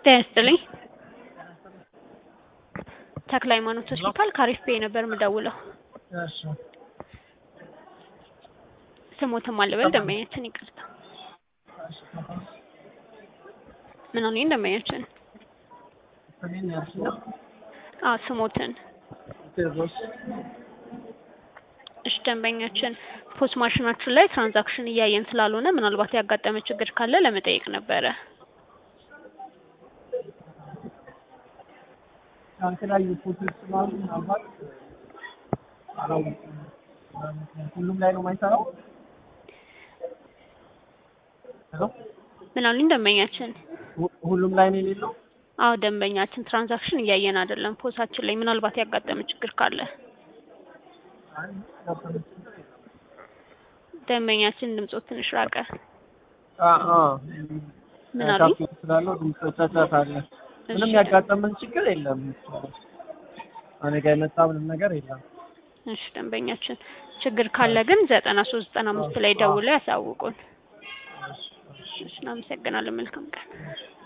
ጤና ይስጥልኝ። ተክለ ሃይማኖት ሆስፒታል ከአሪፍ ቤ ነበር የምደውለው። እሺ ስሞትም አልበል ደንበኛችን ይቅርታ። ምን አሉኝ ደንበኛችን? ስሜን ያልሽኝ አዎ ስሞትን። ቴዎድሮስ እሺ ደንበኛችን ፖስ ማሽናችን ላይ ትራንዛክሽን እያየን ስላልሆነ ምናልባት ያጋጠመ ችግር ካለ ለመጠየቅ ነበረ። የተለያዩ ፎቶች ስላሉ ምናልባት አላወኩም። ሁሉም ላይ ነው የማይሰራው? ሄሎ ምን አሉኝ ደንበኛችን? ሁ- ሁሉም ላይ ነው የሌለው? አዎ ደንበኛችን ትራንዛክሽን እያየን አይደለም ፖሳችን ላይ ምናልባት ያጋጠመ ችግር ካለ አይ ያጋጠመ ችግር የለም። ደንበኛችን ድምጾት ትንሽ ራቀ። አ አ ምን አሉኝ? ካፌ ስላለው ድምፅ ጫጫታ አለ። ምንም እሺ ያጋጠመን ችግር የለም። እኔ ጋር የመጣ ምንም ነገር የለም። እሺ ደንበኛችን ችግር ካለ ግን ዘጠና ሶስት ዘጠና አምስት ላይ ደውለው ያሳውቁን። እሺ እናመሰግናለን። መልካም ቀን።